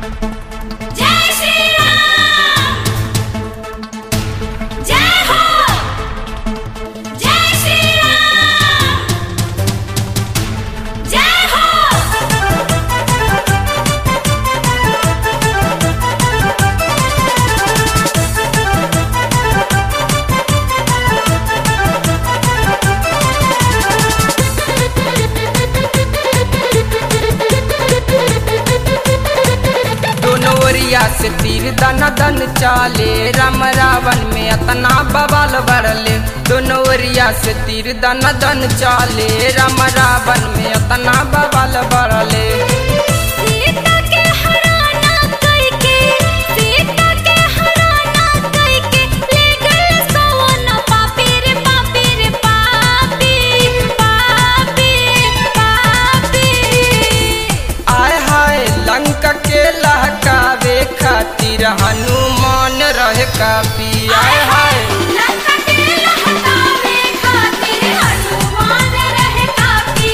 जय श्री राम जय हो जय श्री राम जय हो दोनों ओरिया से तीर दन दन चाले राम रावण में अतना बवाल बढ़ले दोनों ओरिया से तीर दन दन चाले राम रावण में अतना बवाल बढ़ले सीता के हराना कई के सीता के हराना कई के ले गए सवन पापी रे पापी रे पापी पापी पापी आय हाय लंका के लहकावे खातिर हनुमान रहे काफी आय हाय लंका के लहकावे खातिर हनुमान रहे काफी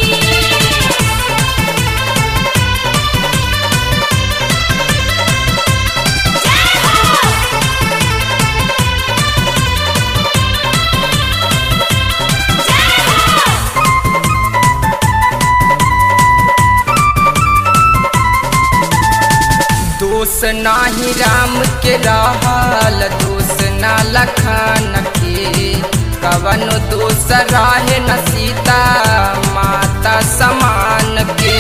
जय हो जय हो दोष नाही राम के रहल दोष ना लखन के कवन दोष रहे न सीता माता समान के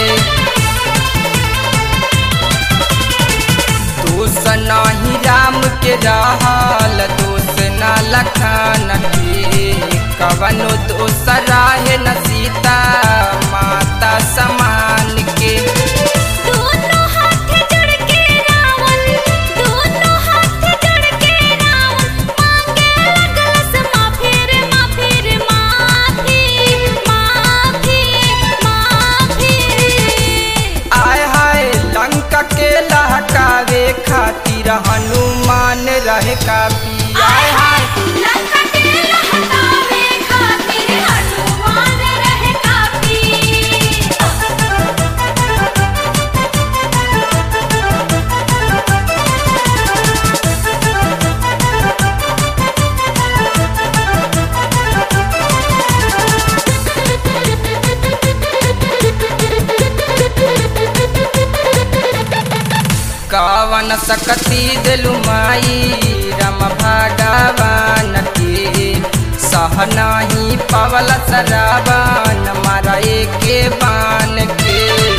दोष नाही राम के रहल दोष ना लखन के कवन दोष रहे न सीता माता समान के दोनों हाथ जोड़ के रावण दोनों हाथ जोड़ के रावण मांगे लगलस माफी रे माफी रे माफी माफी माफी आय हाय लंका के लहकावे खातिर हनुमान रहे काफी आय हाय लंका के लहकावे खातिर हनुमान रहे काफी कवन सकती दिलु माई रम भगवान के सह नाही पवल सरावन मारा के बान के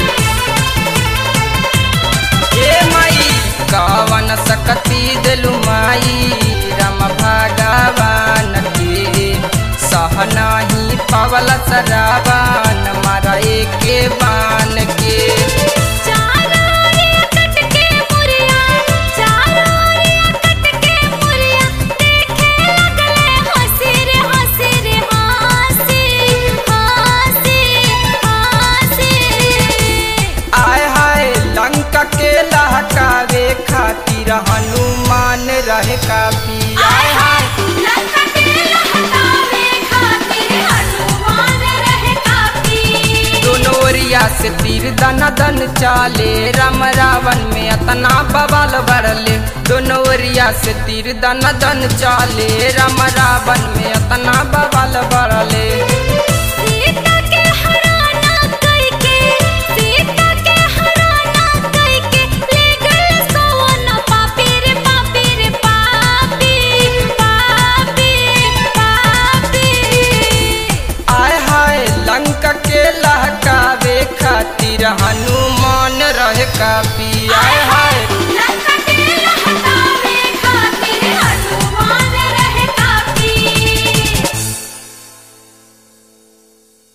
ए माई कवन सकती दिलु माई रम भगवान के सह नाही पवल सरावन मारा के बान के चारों ओरिया कट के मुरिया चारों ओरिया कट के मुरिया देखे लगले हंसी रे हंसी रे हंसी हंसी हंसी आय हाय लंका के लहकावे खातिर हनुमान रहे काफी आय हाय लंका के लहकावे खातिर हनुमान रहे काफी दोनों ओरिया से तीर दन दन चाले राम रावण में अतना बवाल बढ़ले दोनों ओरिया से तीर दन दन चाले राम रावण में अतना बवाल बढ़ले